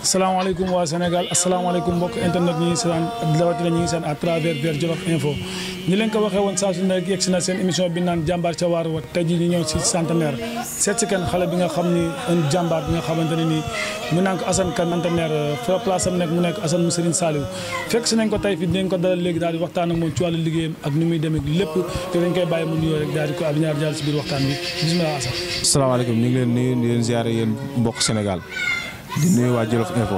asalaamaaleykum waa Sénégal asalaamaaleykum mbokk internet ñi ngi seen rawatina ñi ngi seen à travers vers Jolof Info ñi leen ko waxee woon saa su nekk yegg si na seen émission bi naan jàmbaar ca waar wa tey jii ñu ñëw si centenaire seet si kenn xale bi nga xam ni un jàmbaar bi nga xamante ne nii mu naan ko Assane Kane centenaire fa place am nekk mu nekk Assane mu Serigne Saliou fekk si nañ ko tey fii dinañ ko dalal léegi daal di waxtaan ak moom ci wàllu liggéeyam ak ni muy demee lépp te dañ koy bàyyi mu nuyoo rek daal di ko ab ñaar jàll si biir waxtaan bi bisimilah Assane salaamaaleykum ñu ngi leen nuyu di leen ziare yéen mbokk Sénégal di nuyu waa Jolof Info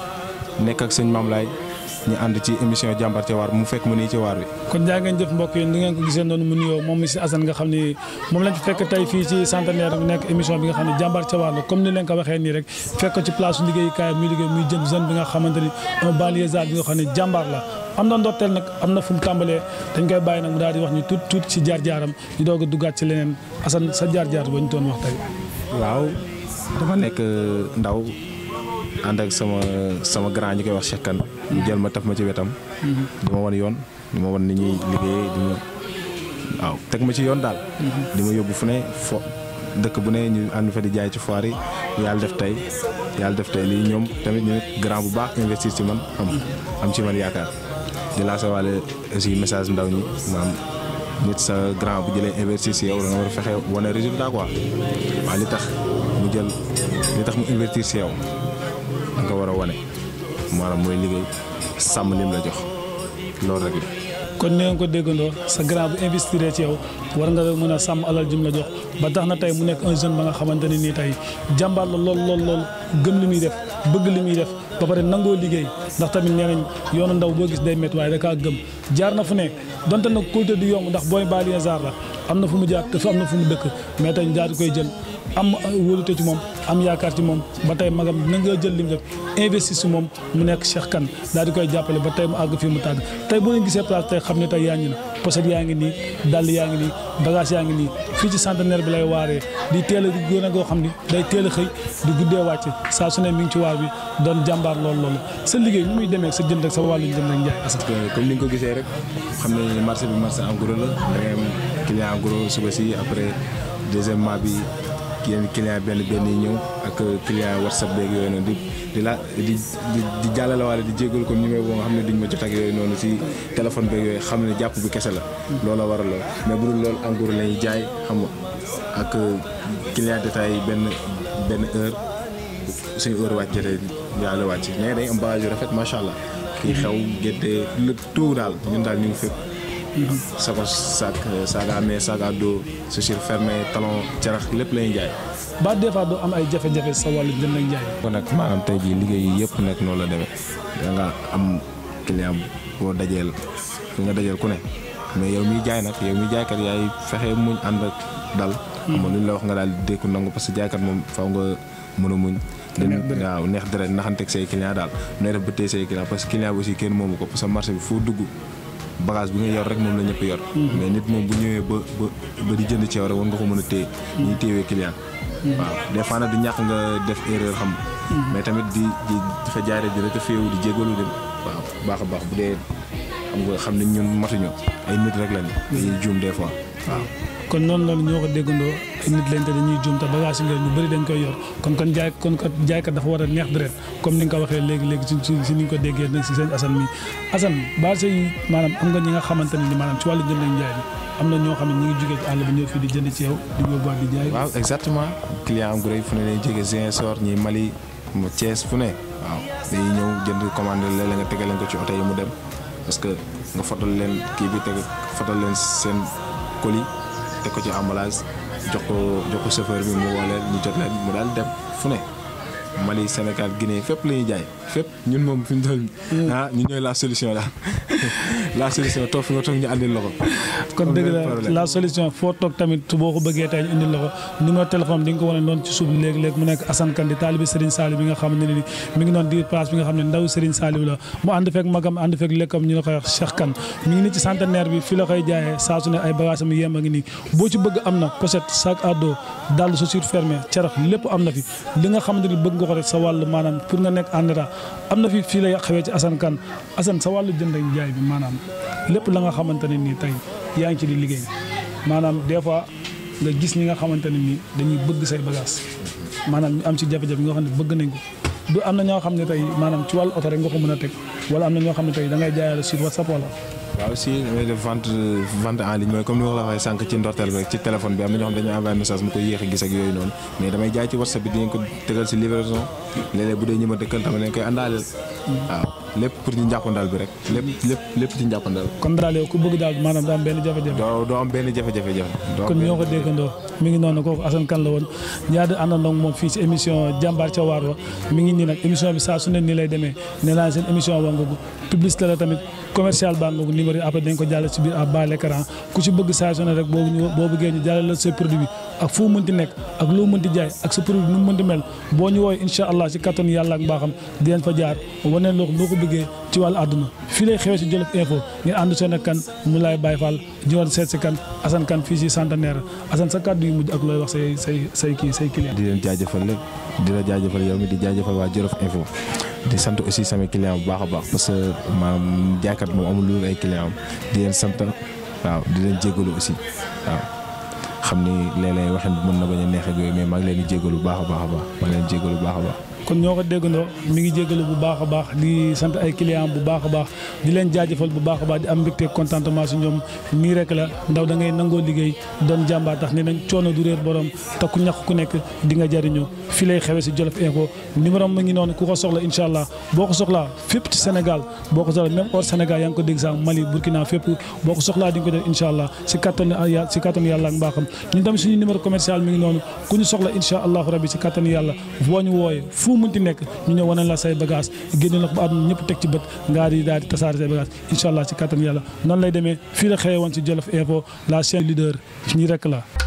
nekk ak sëñ Mame Laye ñu ànd ci émission jàmbar ca waar mu fekk ma nii ci waar bi. kon jaa ngeen jëf mbokk yi ni ngeen ko gisee noonu mu nuyoo moom monsieur Assane nga xam ni moom lañ fi fekk tey fii ci centenaire bi nekk émission bi nga xam ne jàmbaar ca waar la comme ni leen ko waxee nii rek fekk ko ci place su liggéeyukaay muy liggéey muy jëm jeune bi nga xamante ni un banlieusard bi nga xam ne jàmbaar la am na ndorteel nag am na fu mu tàmbalee dañ koy bàyyi nag mu daal di wax ñu tuut tuut ci jaar-jaaram di doog a duggaat ci leneen Assane sa jaar-jaar ba ñu doon wax tey waaw dafa nekk ndaw ànd ak sama sama grand ñi koy wax Cheikh Kane ñu jël ma taf ma ci wetam. di ma wan yoon di ma wan ni ñuy liggéeyee di ma waaw teg ma ci yoon daal. di ma yóbbu fu ne fo dëkk bu ne ñu ànd fa di jaay ci foire yi yàlla def tey yàlla def tey lii ñoom tamit ñu grand bu baax investir ci man am am ci man yaakaar di lancé waale aussi message ndaw ñi maam nit sa grand bu jëlee investir ci yow da nga war a fexe wane résultat quoi waaw li tax mu jël li tax mu investir ci yow. da nga war a wane maanaam mooy liggéey sàmm lim la jox loolu rek la. kon ni nga ko déggandoo sa grand bu investir ci yow war nga mën a sàmm alal jim la jox ba tax na tey mu nekk un jeune ba nga xamante ne nii tey jàmbaar la lool lool lool gëm li muy def bëgg li muy def ba pare nangoo liggéey ndax tamit nee nañ yoonu ndaw boo gis day métti waaye da kaa gëm jaar na fu ne donte nag kóolte du yomb ndax booy banlieusard la am na fu mu jaar te am na fu mu dëkk mais tey daal di koy jël. am wóolute ci moom am yaakaar ci moom ba tey magam na nga jël lim def investi si moom mu nekk Cheikh Kane daal di koy jàppale ba tey mu àgg fii mu tàgg tey boo leen gisee place tey xam ne tey yaa ngi na pochette yaa ngi nii dàll yaa ngi nii bagage yaa ngi nii fii ci centenaire bi lay waaree di teel a gën a goo xam ni day teel a xëy di guddee wàcc saa su ne mi ngi ci waar bi doon jàmbaar lool loolu sa liggéey ni muy demee sa jënd ak sa wàllu jënd ak njaay parce que comme ni nga ko gisee rek xam ne marché bi marché en gros la da ngay am client en gros suba si après deuxièmement bi yenn client benn benn yi ñëw ak client whatsapp beeg yooyu noonu di di la di di di jàllale waale di jégalu comme numéro boo nga xam ne duñ ma jot ak yooyu noonu si téléphone beeg yooyu xam ne jàpp bi kese la. looloo waral lool mais bu dul loolu en gros la ñuy jaay xam nga ak client détail yi benn benn heure suñu heure wàcc jotee yàlla wàcc mais day am bagage yu rafet macha allah. kii xew gétte le tout daal ñun daal ñu ngi fépp. saco sac sac à main sac à dos chaussure fermée talon carax lépp la ñuy jaay. ba des fois doo am ay jafe-jafe sa wàllu jënd ak jaay. kon nag maanaam tey jii liggéey yi yëpp nekk noonu la demee da nga am client boo dajeel fi nga dajeel ku ne mais yow miy jaay nag yow miy jaaykat yaay fexe muñ ànd ak dal. xam nga lu ñu la wax nga daal di dékku nangu parce que jaaykat moom faw nga mën a muñ. waaw neex deret naxanteeg say client daal nooy def ba téye say client parce que client bi aussi kenn moomu ko parce que marché bi foo dugg. bagage bi nga yor rek moom la ñëpp yor. mais nit moom bu ñëwee ba ba ba di jënd ci yow rek war nga ko mën a téye. ñuy téewee client. waaw des fois nag du ñàkk nga def erreur xam mais tamit di di dafa jaare di rek a féewu di jégalu dem waaw baax a baax bu dee xam nga xam ne ñun matuñu ay nit rek lañu. dañuy juum des fois waaw. kon noonu loolu ñoo ko déggandoo ay nit lañ te dañuy juum te bagage yi nga ñu bëri dañ koy yor kon kon jaay kon kat jaaykat dafa war a neex deret comme ni nga ko waxee léegi léegi si si ni nga ko déggee nag si sëñ Assane mi Assane base yi maanaam am nga ñi nga xamante ne ni maanaam ci wàllu jënd ak njaay bi am na ñoo xam ne ñu ngi jógee ci àll bi ñëw fii di jënd ci yow di yóbbuwaat di jaay. waaw exactement client am gu rëy fu ne lay jógee Ziguinchor ñi Mali Thiès fu ne waaw dañuy ñëw jënd commande léeg-léeg nga tegal leen ko ci oto yi mu dem parce que nga fotal leen kii bi teg fotal leen seen colis teg ko ci emballage jox ko jox ko chauffeur bi mu woo leen ñu jot leen mu daal dem fu ne Mali Sénégal Guinée fépp la ñuy jaay fépp ñun moom fi ñu toll ah ñu ñooy la solution daal la solution toog fi nga toog ñu àndil la ko. kon dëgg la la solution foo toog tamit boo ko bëggee tey ñu indil la ko numéro téléphone di nga ko wane noonu ci suuf léegi-léegi mu nekk Assane Kane di taalibi Serigne Saliou bi nga xam ne ni mi ngi noonu di place bi nga xam ne ndaw Serigne Saliou la mu ànd fekk magam ànd fekk lekkam ñu la koy wax Cheikh Kane mi ngi nii ci centenaire bi fi la koy jaayee saa su ne ay bagage am yem a ngi nii boo ci bëgg am na pochette sac à dos dàll chaussure fermée carax lépp am na fi li nga xamante ni bëgg nga ko rek sa wàll maanaam pour nga nekk en état am na fi fii lay xewee ci Assane Kane Assane sa wàllu jënd ak jaay bi maanaam lépp la nga xamante ne nii tey yaa ngi ci di liggéey maanaam des fois nga gis ñi nga xamante ne nii dañuy bëgg say bagage maanaam ñu am ci jafe-jafe nga xam ne bëgg nañ ko du am na ñoo xam ne tey maanaam ci wàllu oto rek nga ko mën a teg wala am na ñoo xam ne tey da ngay jaayale sur WhatsApp wala. waaw si damay def vente vente en ligne mooy comme ni ma la waxee sànq ci ndorteel bi rek ci téléphone bi am na ñoo xam dañuy envoyé message mu koy yéex a gis ak yooyu noonu mais damay jaay ci WhatsApp bi dinañ ko tegal si livraison léeg-léeg bu dee ñi ma dëkkal tamit dañ koy àndaaleel waaw lépp pour ci njàppandal bi rek lépp lépp lépp ci njàppandal kon daal yow ku bëgg daal maanaam daa am benn jafe-jafe. doo doo am benn jafe-jafe jafe doo am kon benn ñoo ko déggandoo mi ngi noonu kooku Assane Kane la woon ñaari àndandoo moom fii ci émission jàmbaar ca waar wa mi ngi nii nag émission bi saa su ne nii lay demee nee naa seen émission wa nga publicité la tamit commercial baa nga numéro yi après dañ ko jàllale ci biir à bas l'écran ku ci bëgg saa su ne rek boo boo bëggee ñu jàllale la sa produit bi ak foo mënti nekk ak loo mënti jaay ak sa produit nu mu mënti mel boo ñu woowee incha allah ci kattan yàlla ak mbaaxam di leen fa jaar waneen loo loo ko bëggee ci wàllu àdduna fii lay xewee ci Jolof Info ngeen ànd seen ak kan mu laay Baye Fall jiwoon seet si kan Assane Kane fii ci centenaire Assane sa kàddu yu mujj ak looy wax say say say kii say client di leen jaajëfal lépp di la jaajëfal yow mi di jaajëfal waa Jolof Info di sant aussi sama client bu baax a baax parce que maanaam jaaykat moom amul lu ay client am di leen sant waaw di leen jégalu aussi waaw xam ni léeg-léeg waxin bi mën na bañ a neex ak yooyu mais maa ngi leen di jégalu bu baax a baax a baax maa ngi leen di jégalu bu baax a baax. kon ñoo ko déggandoo mi ngi jégalu bu baax a baax di sant ay client bu baax a baax di leen jaajëfal bu baax a baax di am mbégte contentement si ñoom nii rek la ndaw da ngay nangoo liggéey doon jàmbaar tax ne nañ coono du réer borom te ku ñàkk ku nekk di nga jariñoo fii lay xewe si Jolof Info numéro mu ngi noonu ku ko soxla incha allah boo ko soxlaa fépp ci Sénégal boo ko soxla même hors Sénégal yaa ngi ko dégg sax Mali Burkina fépp boo ko soxlaa di nga ko def incha allah si kattanu yàlla si kattanu yàlla ak mbaaxam ñun tamit suñu numéro commercial mi ngi noonu ku ñu soxla incha allahu rabbi si kattanu yàlla boo ñu wooyee fu mënti nekk ñu ñëw wane la say bagage génne la ko ba àdduna ñëpp teg ci bët ngaa di daal di tasaare say bagage incha allah si kattan yàlla noonu lay demee fii la xëyee woon si Jolof Info la chaîne leader ñi rek la